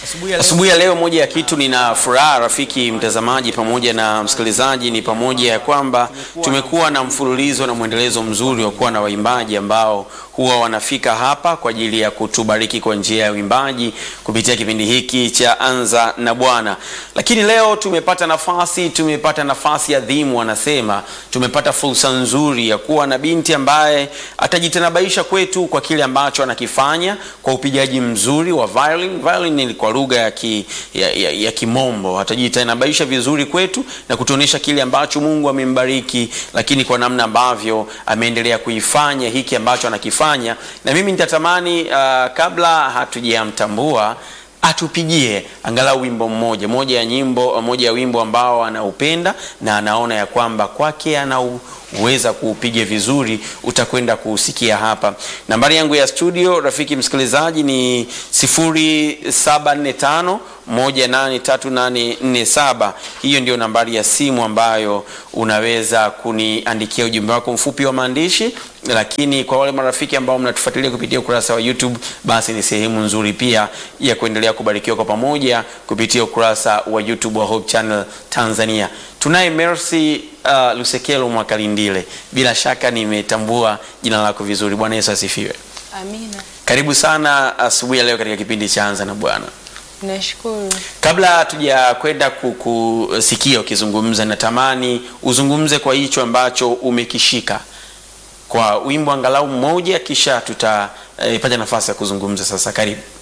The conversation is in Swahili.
Asubuhi ya leo, moja ya kitu nina furaha rafiki mtazamaji pamoja na msikilizaji, ni pamoja ya kwamba tumekuwa na mfululizo na mwendelezo mzuri wa kuwa na waimbaji ambao huwa wanafika hapa kwa ajili ya kutubariki kwa njia ya uimbaji kupitia kipindi hiki cha Anza na Bwana. Lakini leo tumepata nafasi, tumepata nafasi adhimu, wanasema tumepata fursa nzuri ya kuwa na binti ambaye atajitanabaisha kwetu kwa kile ambacho anakifanya kwa upigaji mzuri wa violin. Violin ni kwa lugha ya, ki, ya, ya, ya Kimombo. Atajitanabaisha vizuri kwetu na kutuonyesha kile ambacho Mungu amembariki, lakini kwa namna ambavyo ameendelea kuifanya hiki ambacho anakifanya, na mimi nitatamani uh, kabla hatujamtambua atupigie angalau wimbo mmoja moja ya nyimbo moja ya wimbo ambao anaupenda na anaona ya kwamba kwake anauweza kuupiga vizuri, utakwenda kuusikia hapa. Nambari yangu ya studio, rafiki msikilizaji, ni 0745 183847. Hiyo ndio nambari ya simu ambayo unaweza kuniandikia ujumbe wako mfupi wa maandishi, lakini kwa wale marafiki ambao mnatufuatilia kupitia ukurasa wa YouTube, basi ni sehemu nzuri pia ya kuendelea kubarikiwa kwa pamoja kupitia ukurasa wa YouTube wa Hope Channel Tanzania. Tunaye Mercy uh, Lusekelo Mwakalindile, bila shaka nimetambua jina lako vizuri. Bwana Yesu asifiwe. Amina. Karibu sana asubuhi ya leo katika kipindi cha Anza na Bwana. Nashukuru. Kabla tuja kwenda kusikia ukizungumza, natamani uzungumze kwa hicho ambacho umekishika kwa wimbo angalau mmoja, kisha tutapata eh, nafasi ya kuzungumza sasa. Karibu.